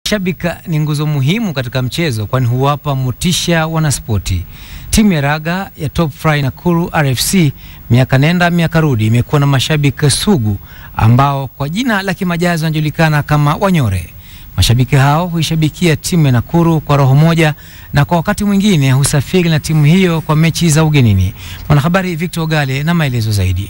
Shabiki ni nguzo muhimu katika mchezo kwani huwapa motisha wanaspoti. Timu ya raga ya Top Fry Nakuru RFC miaka nenda miaka rudi imekuwa na mashabiki sugu ambao kwa jina la kimajazi wanajulikana kama Wanyore. Mashabiki hao huishabikia timu ya Nakuru kwa roho moja na kwa wakati mwingine husafiri na timu hiyo kwa mechi za ugenini. Mwanahabari Victor Ogale na maelezo zaidi.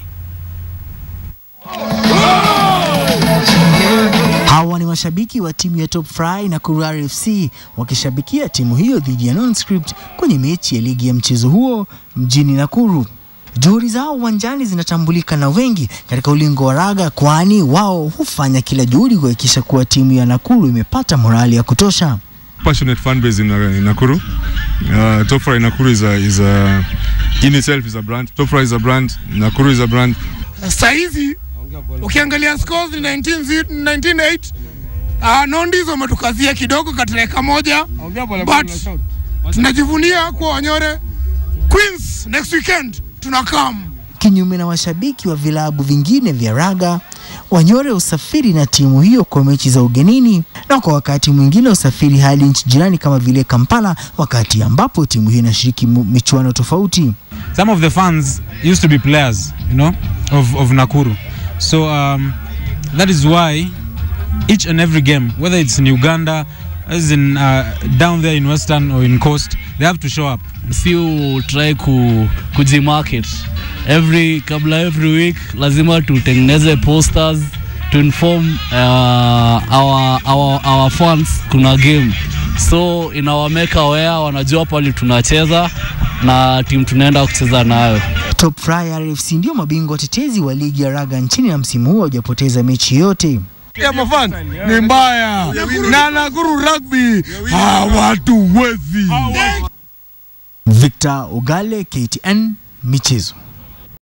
Hawa ni mashabiki wa timu ya Top Fry Nakuru RFC wakishabikia timu hiyo dhidi ya Nonscript kwenye mechi ya ligi ya mchezo huo mjini Nakuru. Juhudi zao uwanjani zinatambulika na wengi katika ulingo wa raga, kwani wao hufanya kila juhudi kuhakikisha kuwa timu ya Nakuru imepata morali ya kutosha. passionate fan base in, uh, in Nakuru. Uh, Top Fry Nakuru is a, is a in itself is a brand. Top Fry is a brand. Nakuru is a brand. Sahizi ukiangalia scores ni 19 zi- 19-8 uh, Nondis wametukazia kidogo katika moja but tunajivunia kuwa Wanyore Queens next weekend tunakam Kinyume na mashabiki wa vilabu vingine vya raga, Wanyore usafiri na timu hiyo kwa mechi za ugenini na kwa wakati mwingine usafiri hadi nchi jirani kama vile Kampala, wakati ambapo timu hiyo inashiriki mu- michuano tofauti. some of the fans used to be players, you know, of, of Nakuru. So um, that is why each and every game, whether it's in Uganda, as in uh, down there in Western or in Coast, they have to show up. si try ku, kujimarket every kabla every week lazima tutengeneze posters to inform uh, our, our, our fans kuna game so inawameka aware wanajua pali tunacheza na timu tunaenda kucheza nayo Top Fry RFC ndio mabingwa watetezi wa ligi ya raga nchini na msimu huo hawajapoteza mechi yote. ya mafan ni mbaya na Nakuru rugby hawatuwezi Victor Ogale, KTN Michezo.